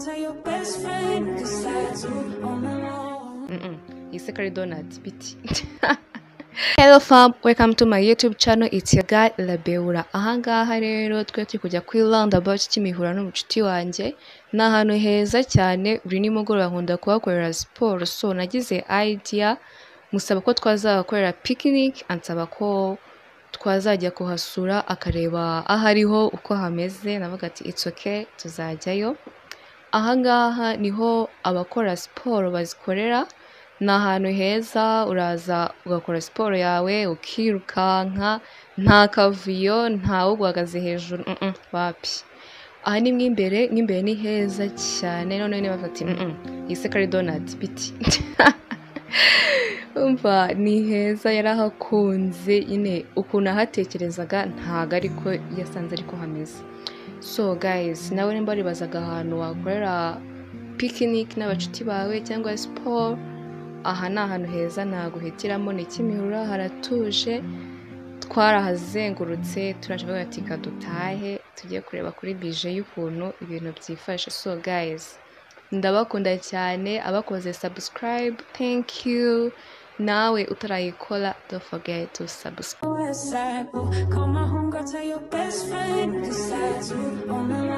tell your best friend this tattoo on the wall. Mm-mm. It's secret donuts, bitch. Hello fam, welcome to my YouTube channel, it's your guy Labeura. Ahangaha rero twe turi kujya kuri roundabout Kimihura n'umucuti wanjye. Ni ahantu heza cyane, buri nimugoroba nkunda kuhakorera siporo. So nagize idea musaba ko twazahakorera picnic, ansaba ko twazajya kuhasura akareba aho ariho uko hameze, navuga ati it's okay, tuzajyayo. ahangaha niho abakora siporo bazikorera ni ahantu heza uraza ugakora siporo yawe ukirukanka nta kavuyo ntawe uguhagaze hejuru mm-mm, wapi aha ni mo imbere mo imbere ni heza cyane none niba bafata iyi sekari donati biti umva ni heza yarahakunze nyine ukuntu ahatekerezaga ntago ariko yasanze ariko hameze so guys nawe nimba waribazaga ahantu wakorera picnic n'abacuti bawe cyangwa siporo aha ni ahantu heza naguhitiramo ni kimihurura haratuje twarahazengurutse turashobora tika dutahe tujye kureba kuri bije y'ukuntu ibintu byifashe so guys ndabakunda cyane abakoze subscribe thank you nawe utarayikora don't forget to subscribe West side, boo. Call my homegirl, tell your best friend this tattoo on the wall.